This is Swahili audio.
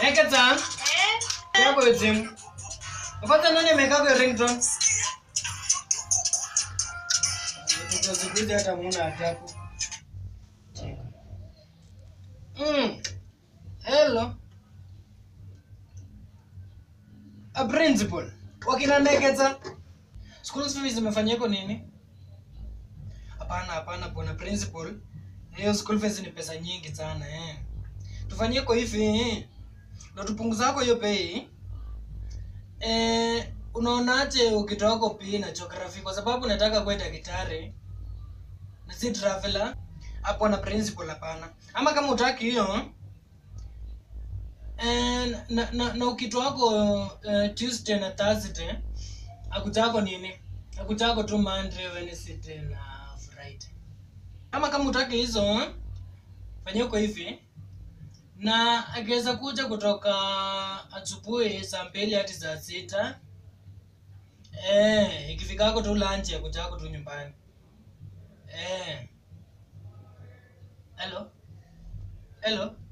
Eketa. Yako yote. Kwanza nani ameweka kwa ringtone? Tutazidi hata muona ataku. Mm. Hello. A principal. Wakina Neketa. School fees zimefanyiko nini? Hapana, hapana bwana principal. Hiyo school fees ni pesa nyingi sana eh. Tufanyie kwa hivi eh. Na tupunguzako hiyo pay. Eh, unaonaje ukitoa kopi na geography kwa sababu nataka kuwa daktari na si traveler hapo na principal hapana. Ama kama utaki hiyo eh, na, na, na ukitoako uh, Tuesday na Thursday akutako nini? Akutako tu Monday, Wednesday na Friday. Ama kama utaki hizo fanyia kwa hivi na akiweza kuja kutoka asubuhi saa mbili hadi saa sita eh, ikifikako tu lunch ya kujako tu nyumbani eh. Hello, hello.